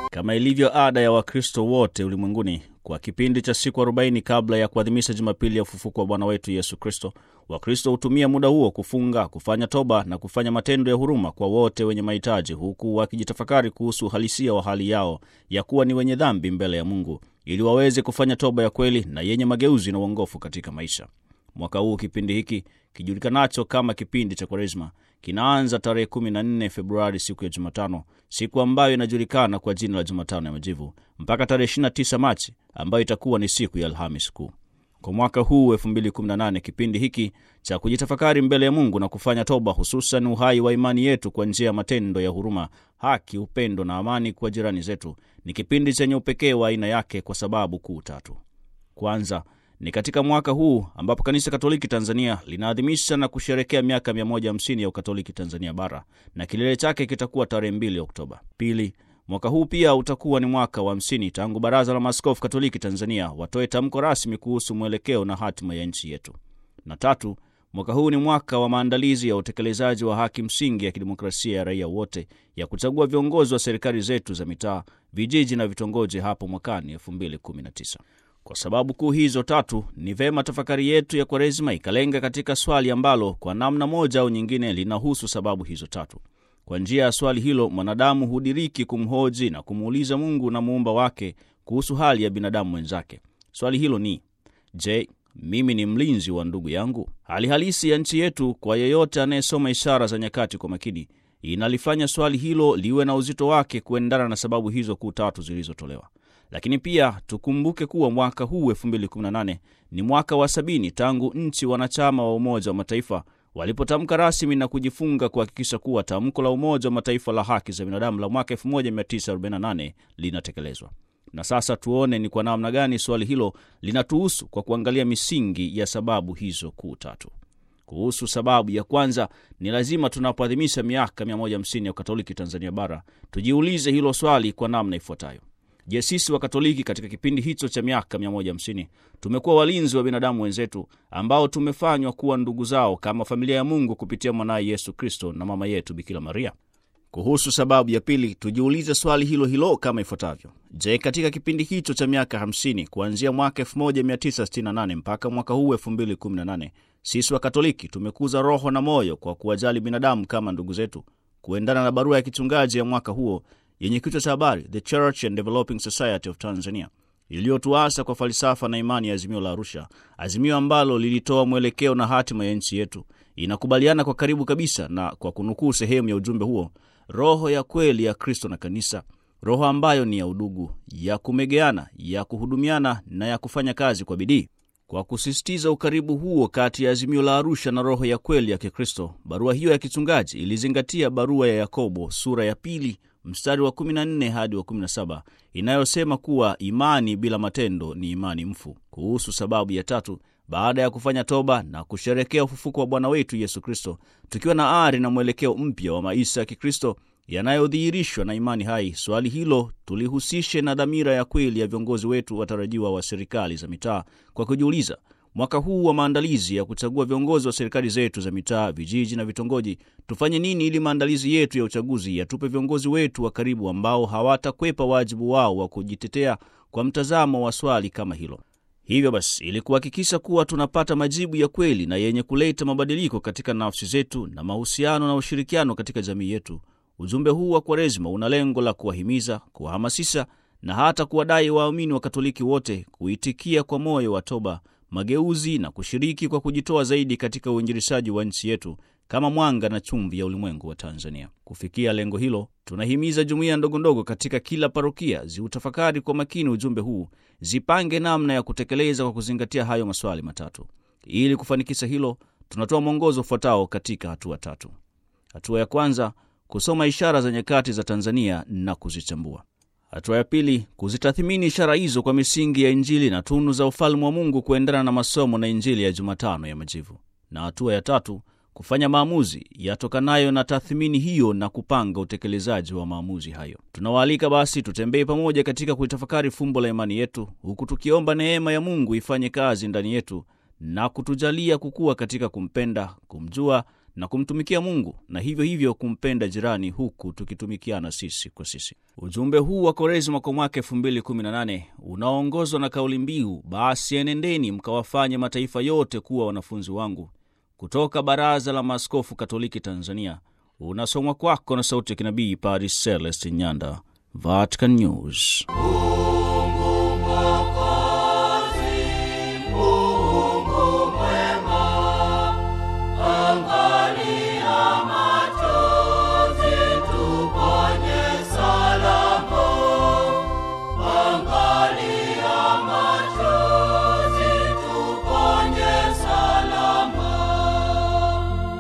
Kama ilivyo ada ya Wakristo wote ulimwenguni, kwa kipindi cha siku 40 kabla ya kuadhimisha Jumapili ya ufufuko wa Bwana wetu Yesu Kristo, Wakristo hutumia muda huo kufunga, kufanya toba na kufanya matendo ya huruma kwa wote wenye mahitaji, huku wakijitafakari kuhusu uhalisia wa hali yao ya kuwa ni wenye dhambi mbele ya Mungu, ili waweze kufanya toba ya kweli na yenye mageuzi na uongofu katika maisha. Mwaka huu kipindi hiki kijulikanacho kama kipindi cha Kwaresma kinaanza tarehe 14 Februari, siku ya Jumatano, siku ambayo inajulikana kwa jina la Jumatano ya Majivu, mpaka tarehe 29 Machi ambayo itakuwa ni siku ya Alhamis Kuu. Kwa mwaka huu 2018 kipindi hiki cha kujitafakari mbele ya Mungu na kufanya toba, hususan uhai wa imani yetu kwa njia ya matendo ya huruma, haki, upendo na amani kwa jirani zetu, ni kipindi chenye upekee wa aina yake kwa sababu kuu tatu. Kwanza ni katika mwaka huu ambapo Kanisa Katoliki Tanzania linaadhimisha na kusherekea miaka 150 ya Ukatoliki Tanzania Bara, na kilele chake kitakuwa tarehe 2 Oktoba. Pili, mwaka huu pia utakuwa ni mwaka wa 50 tangu Baraza la Maaskofu Katoliki Tanzania watoe tamko rasmi kuhusu mwelekeo na hatima ya nchi yetu. Na tatu, mwaka huu ni mwaka wa maandalizi ya utekelezaji wa haki msingi ya kidemokrasia ya raia wote ya kuchagua viongozi wa serikali zetu za mitaa, vijiji na vitongoji hapo mwakani 2019. Kwa sababu kuu hizo tatu, ni vema tafakari yetu ya Kwaresima ikalenga katika swali ambalo kwa namna moja au nyingine linahusu sababu hizo tatu. Kwa njia ya swali hilo, mwanadamu hudiriki kumhoji na kumuuliza Mungu na muumba wake kuhusu hali ya binadamu mwenzake. Swali hilo ni je, mimi ni mlinzi wa ndugu yangu? Hali halisi ya nchi yetu, kwa yeyote anayesoma ishara za nyakati kwa makini, inalifanya swali hilo liwe na uzito wake kuendana na sababu hizo kuu tatu zilizotolewa. Lakini pia tukumbuke kuwa mwaka huu 2018 ni mwaka wa sabini tangu nchi wanachama wa Umoja wa Mataifa walipotamka rasmi na kujifunga kuhakikisha kuwa tamko la Umoja wa Mataifa la haki za binadamu la mwaka 1948 linatekelezwa. Na sasa tuone ni kwa namna gani swali hilo linatuhusu kwa kuangalia misingi ya sababu hizo kuu tatu. Kuhusu sababu ya kwanza, ni lazima tunapoadhimisha miaka 150 ya Ukatoliki Tanzania Bara tujiulize hilo swali kwa namna ifuatayo. Je, sisi Wakatoliki katika kipindi hicho cha miaka 150 tumekuwa walinzi wa binadamu wenzetu ambao tumefanywa kuwa ndugu zao kama familia ya Mungu kupitia mwanaye Yesu Kristo na mama yetu Bikira Maria? Kuhusu sababu ya pili, tujiulize swali hilo hilo kama ifuatavyo. Je, katika kipindi hicho cha miaka 50 kuanzia mwaka 1968 mpaka mwaka huu 2018 sisi Wakatoliki tumekuza roho na moyo kwa kuwajali binadamu kama ndugu zetu, kuendana na barua ya kichungaji ya mwaka huo yenye kichwa cha habari The Church and Developing Society of Tanzania, iliyotuasa kwa falsafa na imani ya Azimio la Arusha, azimio ambalo lilitoa mwelekeo na hatima ya nchi yetu. Inakubaliana kwa karibu kabisa na, kwa kunukuu sehemu ya ujumbe huo, roho ya kweli ya Kristo na Kanisa, roho ambayo ni ya udugu, ya kumegeana, ya kuhudumiana na ya kufanya kazi kwa bidii. Kwa kusisitiza ukaribu huo kati ya azimio la Arusha na roho ya kweli ya Kikristo, barua hiyo ya kichungaji ilizingatia barua ya Yakobo sura ya pili mstari wa 14 hadi wa 17 inayosema kuwa imani bila matendo ni imani mfu. Kuhusu sababu ya tatu, baada ya kufanya toba na kusherekea ufufuko wa Bwana wetu Yesu Kristo, tukiwa na ari na mwelekeo mpya wa maisha ya Kikristo yanayodhihirishwa na imani hai, swali hilo tulihusishe na dhamira ya kweli ya viongozi wetu watarajiwa wa serikali za mitaa kwa kujiuliza mwaka huu wa maandalizi ya kuchagua viongozi wa serikali zetu za mitaa, vijiji na vitongoji, tufanye nini ili maandalizi yetu ya uchaguzi yatupe viongozi wetu wa karibu ambao hawatakwepa wajibu wao wa kujitetea kwa mtazamo wa swali kama hilo. Hivyo basi, ili kuhakikisha kuwa tunapata majibu ya kweli na yenye kuleta mabadiliko katika nafsi zetu na mahusiano na ushirikiano katika jamii yetu, ujumbe huu wa Kwaresma una lengo la kuwahimiza, kuwahamasisha na hata kuwadai waamini wa Katoliki wote kuitikia kwa moyo wa toba mageuzi na kushiriki kwa kujitoa zaidi katika uinjilishaji wa nchi yetu kama mwanga na chumvi ya ulimwengu wa Tanzania. Kufikia lengo hilo, tunahimiza jumuiya ndogondogo katika kila parokia ziutafakari kwa makini ujumbe huu, zipange namna ya kutekeleza kwa kuzingatia hayo maswali matatu. Ili kufanikisha hilo, tunatoa mwongozo ufuatao katika hatua tatu. Hatua ya kwanza, kusoma ishara za nyakati za Tanzania na kuzichambua. Hatua ya pili, kuzitathimini ishara hizo kwa misingi ya Injili na tunu za ufalme wa Mungu kuendana na masomo na Injili ya Jumatano ya Majivu. Na hatua ya tatu, kufanya maamuzi yatokanayo na tathmini hiyo na kupanga utekelezaji wa maamuzi hayo. Tunawaalika basi tutembee pamoja katika kuitafakari fumbo la imani yetu, huku tukiomba neema ya Mungu ifanye kazi ndani yetu na kutujalia kukua katika kumpenda, kumjua na kumtumikia Mungu na hivyo hivyo kumpenda jirani huku tukitumikiana sisi kwa sisi. Ujumbe huu wa Kwaresima kwa mwaka 2018 unaoongozwa na kauli mbiu basi enendeni mkawafanye mataifa yote kuwa wanafunzi wangu, kutoka Baraza la Maaskofu Katoliki Tanzania, unasomwa kwako na sauti ya kinabii Padre Celestin Nyanda, Vatican News.